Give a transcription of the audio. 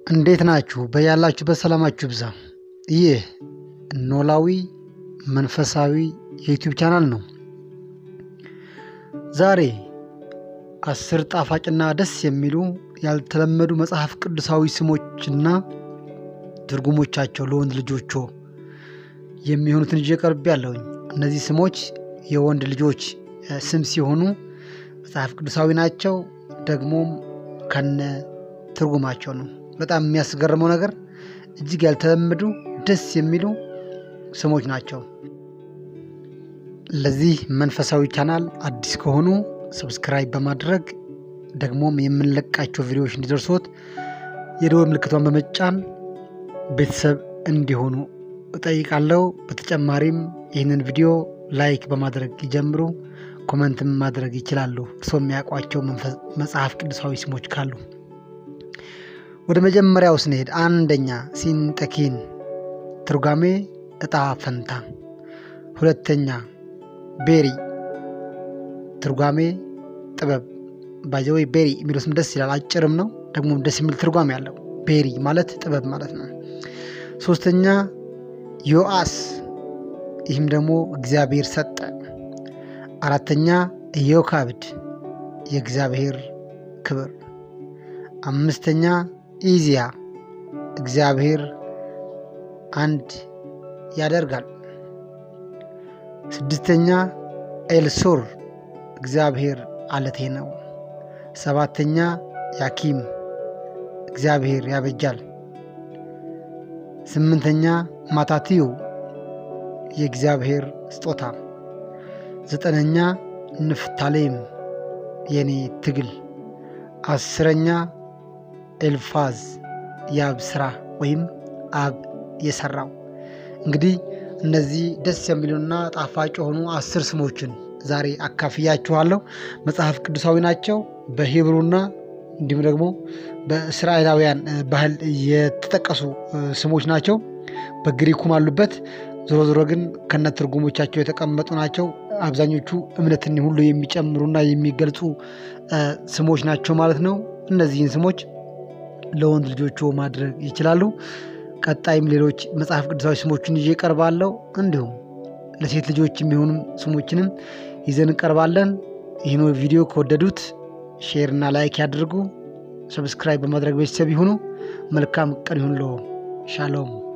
እንዴት ናችሁ? በያላችሁበት ሰላማችሁ ብዛ። ይህ ኖላዊ መንፈሳዊ የዩቲዩብ ቻናል ነው። ዛሬ አስር ጣፋጭና ደስ የሚሉ ያልተለመዱ መጽሐፍ ቅዱሳዊ ስሞችና ትርጉሞቻቸው ለወንድ ልጆቹ የሚሆኑትን ይዤ ቀርቤ ያለሁኝ። እነዚህ ስሞች የወንድ ልጆች ስም ሲሆኑ መጽሐፍ ቅዱሳዊ ናቸው፣ ደግሞም ከነ ትርጉማቸው ነው። በጣም የሚያስገርመው ነገር እጅግ ያልተለመዱ ደስ የሚሉ ስሞች ናቸው። ለዚህ መንፈሳዊ ቻናል አዲስ ከሆኑ ሰብስክራይብ በማድረግ ደግሞም የምንለቃቸው ቪዲዮዎች እንዲደርሶት የደወል ምልክቷን በመጫን ቤተሰብ እንዲሆኑ እጠይቃለሁ። በተጨማሪም ይህንን ቪዲዮ ላይክ በማድረግ ይጀምሩ። ኮመንትም ማድረግ ይችላሉ፣ እርስዎ የሚያውቋቸው መጽሐፍ ቅዱሳዊ ስሞች ካሉ። ወደ መጀመሪያው ስንሄድ አንደኛ ሲንጠኪን ትርጓሜ እጣ ፈንታ። ሁለተኛ ቤሪ ትርጓሜ ጥበብ። ባይዘወይ ቤሪ የሚለው ስም ደስ ይላል፣ አጭርም ነው ደግሞ ደስ የሚል ትርጓሜ ያለው። ቤሪ ማለት ጥበብ ማለት ነው። ሶስተኛ ዮአስ፣ ይህም ደግሞ እግዚአብሔር ሰጠ። አራተኛ ኢዮካብድ የእግዚአብሔር ክብር። አምስተኛ ኢዚያ እግዚአብሔር አንድ ያደርጋል። ስድስተኛ ኤልሱር እግዚአብሔር አለቴ ነው። ሰባተኛ ያኪም እግዚአብሔር ያበጃል። ስምንተኛ ማታትዩ የእግዚአብሔር ስጦታ። ዘጠነኛ ንፍታሌም የኔ ትግል። አስረኛ ኤልፋዝ የአብ ስራ ወይም አብ የሰራው። እንግዲህ እነዚህ ደስ የሚሉና ጣፋጭ የሆኑ አስር ስሞችን ዛሬ አካፍያችኋለሁ። መጽሐፍ ቅዱሳዊ ናቸው። በሂብሩና እንዲሁም ደግሞ በእስራኤላውያን ባህል የተጠቀሱ ስሞች ናቸው። በግሪኩም አሉበት። ዞሮ ዞሮ ግን ከነ ትርጉሞቻቸው የተቀመጡ ናቸው። አብዛኞቹ እምነትን ሁሉ የሚጨምሩና የሚገልጹ ስሞች ናቸው ማለት ነው። እነዚህን ስሞች ለወንድ ልጆቹ ማድረግ ይችላሉ። ቀጣይም ሌሎች መጽሐፍ ቅዱሳዊ ስሞችን ይዤ እቀርባለሁ። እንዲሁም ለሴት ልጆች የሚሆኑ ስሞችንም ይዘን እንቀርባለን። ይህን ቪዲዮ ከወደዱት ሼር እና ላይክ ያድርጉ። ሰብስክራይብ በማድረግ ቤተሰብ ይሁኑ። መልካም ቀን ይሁን። ሎ ሻሎም